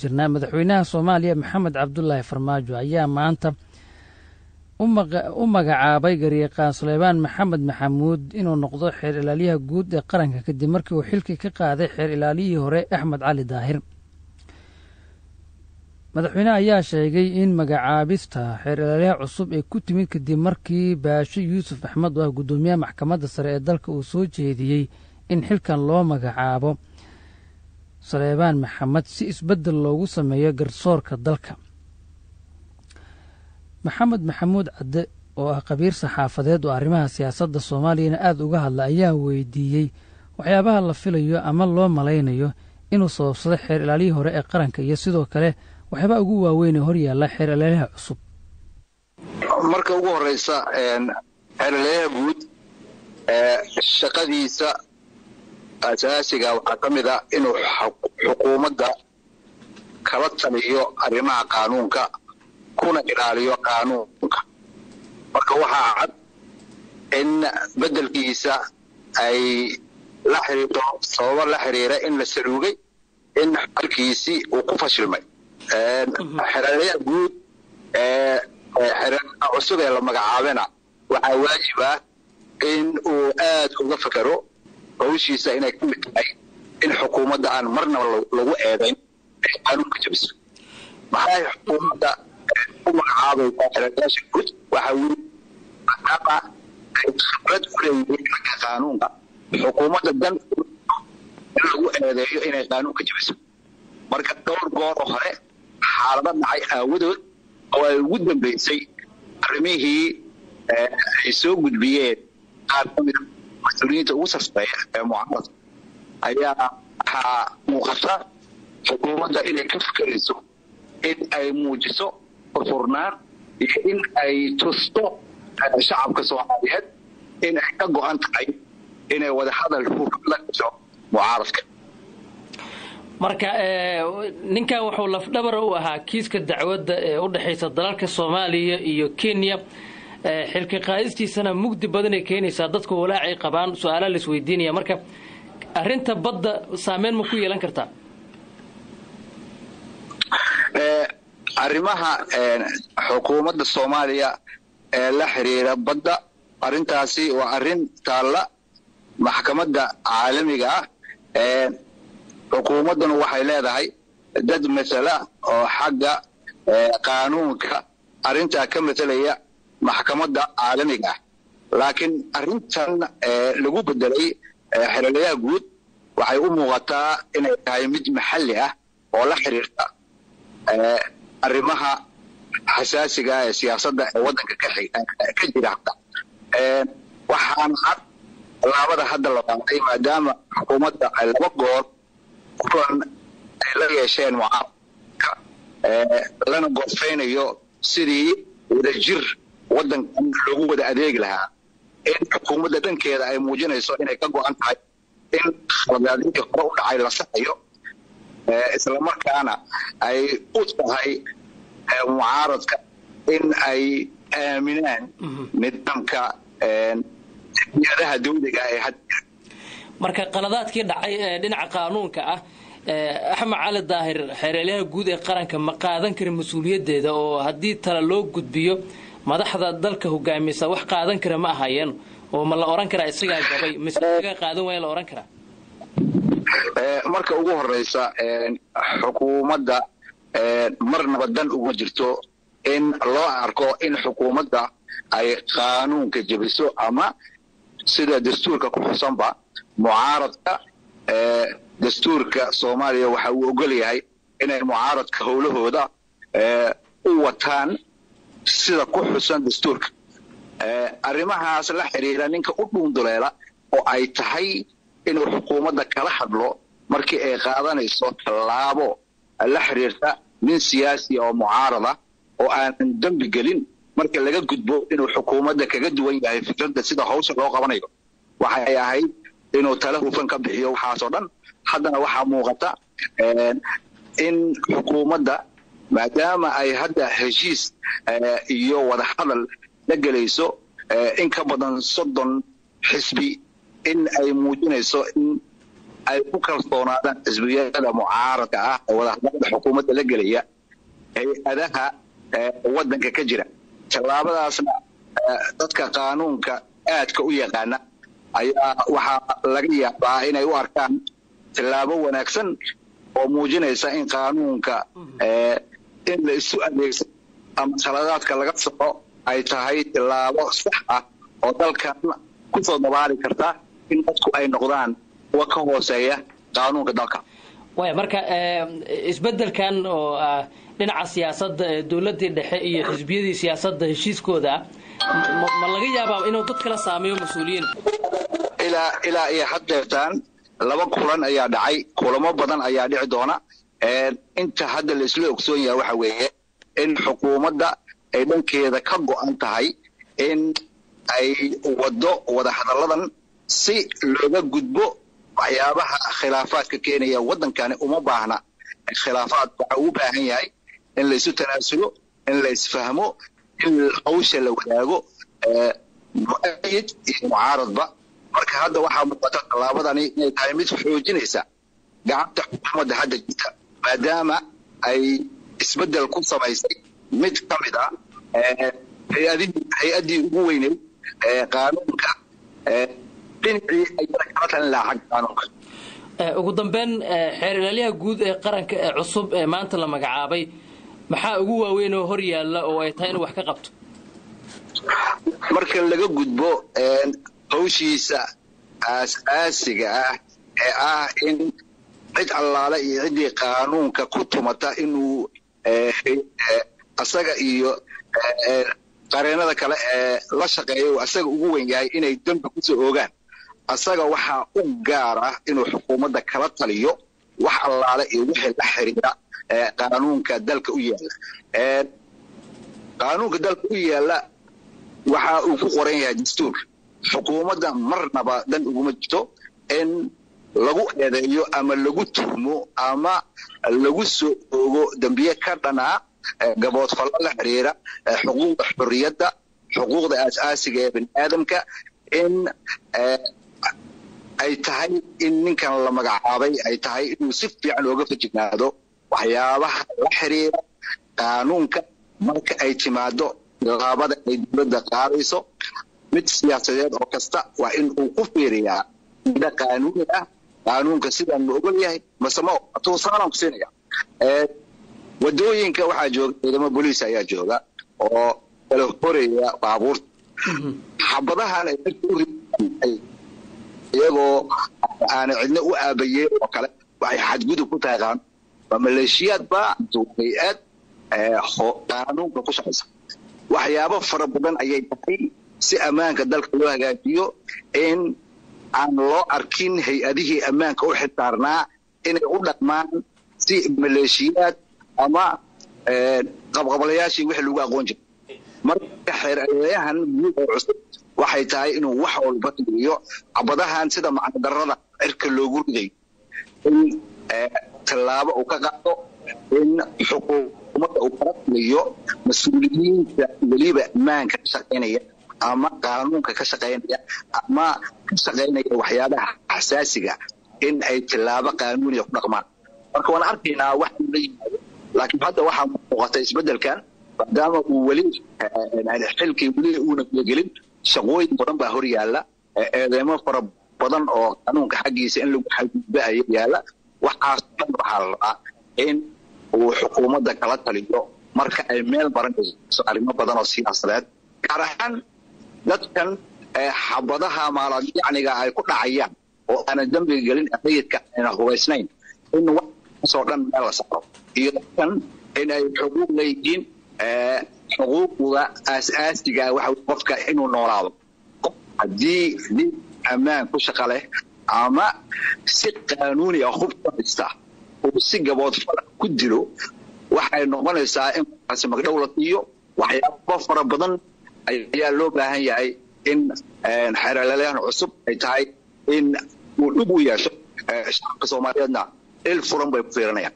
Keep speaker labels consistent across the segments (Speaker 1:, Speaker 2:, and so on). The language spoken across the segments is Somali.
Speaker 1: jirnaa madaxweynaha soomaaliya maxamed cabdulaahi farmaajo ayaa maanta u magacaabay garyaqaan suleymaan maxamed maxamuud inuu noqdo xeer ilaalyaha guud ee qaranka kadib markii uu xilkii ka qaaday xeer ilaaliyihii hore axmed cali daahir madaxweyneha ayaa sheegay in magacaabista xeer ilaalyaha cusub ee ku timid kadib markii baasho yuusuf axmed oo ah guddoomiyaha maxkamadda sare ee dalka uu soo jeediyey in xilkan loo magacaabo suleymaan maxamed si isbeddel loogu sameeyo garsoorka dalka maxamed maxamuud cadde oo ah qabiir saxaafadeed oo arrimaha siyaasadda soomaaliyana aada uga hadla ayaa weydiiyey waxyaabaha la filayo ama loo malaynayo inuu sababsado xeer ilaaliyihii hore ee qaranka iyo sidoo kale waxyaabaa ugu waaweyn ee hor yaalla xeer ilaalyaha cusub
Speaker 2: marka ugu horeysa xeer ilaalyaha guud shaqadiisa asaasiga waxaa ka mid a inuu xukuumadda kala taliyo arrimaha qaanuunka kuna ilaaliyo qaanuunka marka waxaa cad in beddelkiisa ay la xiriirto sababo la xiriira in la saluugay in xalkiisii uu ku fashilmay xeraalyaha guud ee xeraalyaha cusub ee la magacaabana waxaa waajib ah in uu aad uga fekero hawshiisa inay ka mid tahay in xukuumadda aan marnaba lagu eedayn ay qaanuunka jabiso maxay xukuumadda u magacaabaysaa xeraalyaasha guud waxaa weli maadaama ay khibrad u leeyihiin xagga qaanuunka xukuumadda dan in lagu eedeeyo inay qaanuunka jabiso marka dhowr goor oo hore xaalado dhacay aawadood oo ay ugu dambaysay arrimihii ay soo gudbiyeen qaar ka mida mas-uuliyiinta ugu sarfeeya ee mucaaradka ayaa waxaa muuqata xukuumadda inay ka fikerayso in ay muujiso furfurnaan iyo in ay tusto shacabka soomaaliyeed in ay ka go-an tahay inay wadahadal hufan la gasho mucaaradka
Speaker 1: marka ninkan wuxuu lafdhabar u ahaa kiiska dacwadda ee u dhexaysa dalalka soomaaliya iyo kenya xilka qaadistiisana mugdi badanay keenaysaa dadku walaacay qabaan su-aalaha la isweydiinaya marka arinta badda saameyn ma ku yeelan kartaa
Speaker 2: arrimaha xukuumadda soomaaliya ee la xiriira badda arrintaasi waa arrin taalla maxkamadda caalamiga ah xukuumadduna waxay leedahay dad masala oo xagga qaanuunka arrintaa ka masalaya maxkamadda caalamiga ah laakiin arrintan lagu bedelay xeralayaha guud waxay u muuqataa inay tahay mid maxalli ah oo la xiriirta arrimaha xasaasiga ee siyaasadda ee waddanka ka jira hadda waxaana cad tallaabada hadda la qaaday maadaama xukuumadda ay laba goor kulan ay la yeesheen mucaaradka lana gorfaynayo sidii wadajir waddankan loogu wada adeegi lahaa in xukuumadda dhankeeda ay muujinayso inay ka go-an tahay in khaladaadihii hore u dhacay la saxayo islamarkaana ay u tahay mucaaradka in ay aaminaan nidaamka adaha dawliga ee had
Speaker 1: marka qaladaadkii dhacay ee dhinaca qaanuunka ah axmed cali daahir xeeraalyaha guud ee qaranka ma qaadan karin mas-uuliyaddeeda oo haddii tala loo gudbiyo madaxda dalka hogaamisa wax qaadan kara ma ahayeen oo ma la oran karaa isagaa gabay mise isagaa qaadan waaya la oran karaa
Speaker 2: marka ugu horeysa xukuumadda marnaba dan uma jirto in loo arko in xukuumadda ay qaanuunka jebiso ama sida dastuurka ku xusanba mucaaradka dastuurka soomaaliya waxa uu ogol yahay inay mucaaradka howlahooda u wataan sida ku xusan dastuurka arrimahaas la xiriira ninka u dhuunduleela oo ay tahay inuu xukuumadda kala hadlo markii ay qaadanayso tallaabo la xiriirta nin siyaasi oo mucaarada oo aanan dembi gelin marka laga gudbo inuu xukuumadda kaga duwan yahay fikradda sida hawsha loo qabanayo waxay ahayd inuu tala hufan ka bixiyo waxaasoo dhan haddana waxaa muuqata in xukuumadda maadaama ay hadda heshiis iyo wadahadal la gelayso in ka badan soddon xisbi in ay muujinayso in ay ku kalsoonaadaan xisbiyada mucaaradka ah ee wadahadalada xukuumadda la gelaya hay-adaha waddanka ka jira tallaabadaasna dadka qaanuunka aadka u yaqaana ayaa waxaa laga yaabaa inay u arkaan tallaabo wanaagsan oo muujinaysa in qaanuunka in la isu adeegsan ama khaladaadka laga soco ay tahay tallaabo sax ah oo dalkan kusoo dabaali karta in dadku ay noqdaan kuwa ka hooseeya qaanuunka dalka
Speaker 1: way marka isbedelkan oo ah dhinaca siyaasadda ee dowladdii dhexe iyo xisbiyadii siyaasadda heshiiskooda ma laga yaabaa inuu dad kala saameeyo mas-uuliyiin
Speaker 2: ilaa ilaa iyo haddeertaan laba kulan ayaa dhacay kulamo badan ayaa dhici doona inta hadda la isla ogsoon yahay waxa weeye in xukuumadda ay dhankeeda ka go-an tahay in ay waddo wadahadalladan si looga gudbo waxyaabaha khilaafaadka keenaya waddankani uma baahna khilaafaad waxa uu baahan yahay in la isu tanaasulo in la isfahmo in hawsha la wadaago mu-ayid iyo mucaaradba marka hadda waxaa muuqata tallaabadani inay tahay mid xoojinaysa gacanta xukuumadda hadda jirta maadaama ay isbeddel ku samaysay mid ka mid ah hay-addii ugu weyneyd qaanuunka dhinacii ayada kala talin lahaa xagga qaanuunka
Speaker 1: ugu dambeyn xeer ilaalyaha guud ee qaranka ee cusub ee maanta la magacaabay maxaa ugu waaweyn oo hor yaalla oo ay tahay inuu wax ka qabto
Speaker 2: marka laga gudbo hawshiisa aas-aasiga ah ee ah in cid allaale iyo ciddii qaanuunka ku tumata inuu asaga iyo qareenada kale ee la shaqeeya uu asaga ugu weyn yahay inay dembi kusoo oogaan asaga waxaa u gaar ah inuu xukuumadda kala taliyo wax allaale iyo wixii la xiriira qaanuunka dalka u yaalla qaanuunka dalka u yaalla waxa uu ku qoran yahay dastuur xukuumadda marnaba dan uguma jirto in lagu eedeeyo ama lagu tuhmo ama lagu soo oogo dembiye ka dhanaa gaboodfallo la xiriira xuquuqda xorriyadda xuquuqda aas-aasiga ee bani aadamka in ay tahay in ninkan la magacaabay ay tahay inuu si fiican ooga fajignaado waxyaabaha la xiriira qaanuunka marka ay timaado laabada ay dowladda qaadayso mid siyaasadeed oo kasta waa in uu ku fiiriyaa ida qaanuuni ah qaanuunka sidaan ma ogol yahay mase ma tuusaanaan ku siinaya wadooyinka waxaa jooga ciidamo boliis ayaa jooga oo kala horaya baabuurta xabadahan ay dadka u riaan iyagoo aana cidna u aabayeen oo kale waxay xadgudub ku tahay qaanuun waa maleeshiyaad ba hay-ad qaanuunka ku shaqaysa waxyaabo fara badan ayay tahay si ammaanka dalka loo hagaajiyo in aan loo arkin hay-adihii ammaanka u xilsaarnaa inay u dhaqmaan si maleeshiyaad ama qabqablayaashii wixii lagu aqoon jiray marka xeerayahan guud oo cusub waxay tahay inuu wax walba tiriyo cabadahan sida macnadarada cirka loogu riday in tallaabo uu ka qaado in xukuumadda uu kala taliyo mas-uuliyiinta weliba ammaanka ka shaqaynaya ama qaanuunka ka shaqaynaya ama ka shaqaynaya waxyaabaha xasaasiga in ay tallaabo qaanuuniya ku dhaqmaan marka waan arkaynaa wax la yimaado laakiin hadda waxaa muuqata isbedelkan maadaama uu weli xilkii weli uuna gelin shaqooyin badan baa hor yaalla eedeemo fara badan oo qaanuunka xaggiisa in lagu xadgudba aya yaalla waxaas dhan waxaa la rabaa in uu xukuumadda kala taliyo marka ay meel baranayso arrimo badan oo siyaasadeed gaar ahaan dadkan xabadaha maalayacniga ay ku dhacayaan oo aanan dembiga gelin rayidka ayna hubaysnayn in waxaasoo dhan meel la saaro iyo dadkan in ay xuquuq leeyihiin xuquuqda aas-aasiga waxa qofka inuu noolaado haddii nin ammaan ku shaqa leh ama si qaanuuni ah hub ka haysta uu si gaboodfala ku dilo waxay noqonaysaa in qofkaasi magdhow la siiyo waxyaabo fara badan ayaa loo baahan yahay in xeeralalahan cusub ay tahay in uu dhib u yeesho shacabka soomaaliyeedna il furan bay ku fiirinayaan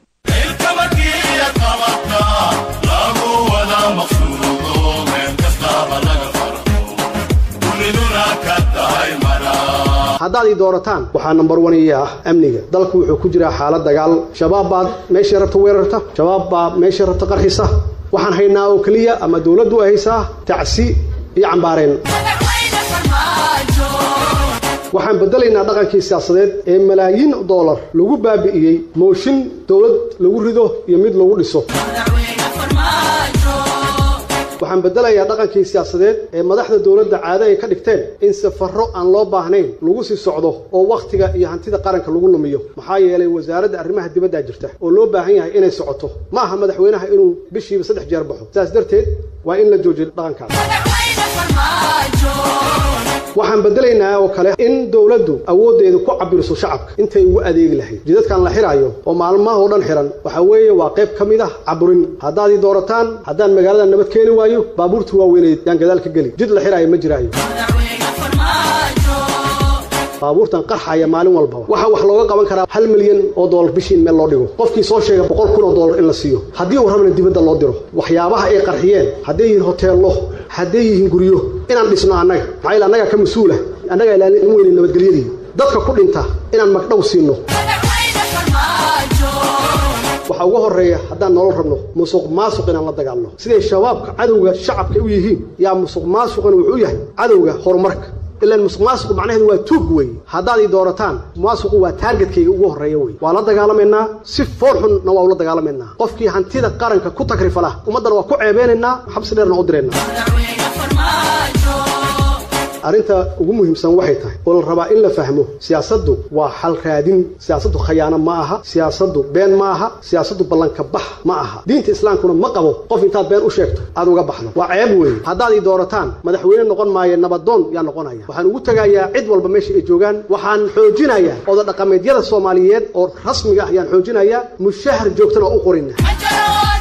Speaker 3: lagu wada maqsuudo meel kastaba laga farxo duniduna ka tahay maraa
Speaker 4: haddaad ii doorataan waxaa nambar wan ii ah amniga dalku wuxuu ku jiraa xaalad dagaal shabaab baad meeshay rabta weerarta shabaab baa meeshay rabta qarxisa waxaan haynaa oo keliya ama dowladdu ay haysaa tacsi iyo cambaareen waxaan bedelaynaa dhaqankii siyaasadeed ee malaayiin doolar lagu baabi'iyey mooshin dowlad lagu rido iyo mid lagu dhiso waxaan bedelayaa dhaqankii siyaasadeed ee madaxda dowladda caado ay ka dhigteen in safarro aan loo baahnayn lagu sii socdo oo wakhtiga iyo hantida qaranka lagu lumiyo maxaa yeelay wasaaradda arrimaha dibaddaa jirta oo loo baahan yahay inay socoto ma aha madaxweynaha inuu bishiiba saddex jeer baxo sidaas darteed waa in la joojiyo dhaqankaas waxaan bedelaynaa oo kale in dowladdu awooddeedu ku cabiriso shacabka intay ugu adeegi lahayd jidadkan la xiraayo oo maalmahoo dhan xiran waxaa weeye waa qayb ka mid ah caburin haddaad ii doorataan haddaan magaalada nabad keeni waayo baabuurta waaweyneed yaan gadaal ka geli jid la xiraayo ma jiraayo baabuurtan qarxaya maalin walbaba waxaa wax looga qaban karaa hal milyan oo doolar bishii in meel loo dhigo qofkii soo sheega boqol kun oo doolar in la siiyo haddii uu rabna dibadda loo diro waxyaabaha ay qarxiyeen hadday yihiin hoteello hadday yihiin guryo inaan dhisno annaga maxaa yeele annagaa ka mas-uula annagaa ilaalin weyne nabadgelyadii dadka ku dhinta inaan magdhow siino waxaa ugu horreeya haddaan nolol rabno musuq maasuq inaan la dagaalno siday shabaabka cadowga shacabka u yihiin yaa musuq maasuqana wuxuu yahay cadowga horumarka ilaan musuq maasuqu macnaheedu waa tuug weeye haddaad ii doorataan maasuqu waa taargetkayga ugu horreeya wey waa la dagaalamaynaa si fool xunna waa ula dagaalamaynaa qofkii hantida qaranka ku takrifala ummaddana waa ku ceebeynaynaa xabsi dheerna u diraynaa arrinta ugu muhiimsan waxay tahay oo la rabaa in la fahmo siyaasaddu waa xal raadin siyaasaddu khayaano ma aha siyaasaddu been ma aha siyaasaddu ballanka bax ma aha diinta islaamkuna ma qabo qof intaad been u sheegto aad uga baxdo waa ceeb weeye haddaad ii doorataan madaxweyne noqon maayo nabadoon yaa noqonaya waxaan ugu tegayaa cid walba meesha ay joogaan waxaan xoojinayaa oda dhaqameedyada soomaaliyeed oo rasmiga ah ayaan xoojinayaa mushahar joogtana oo u qorina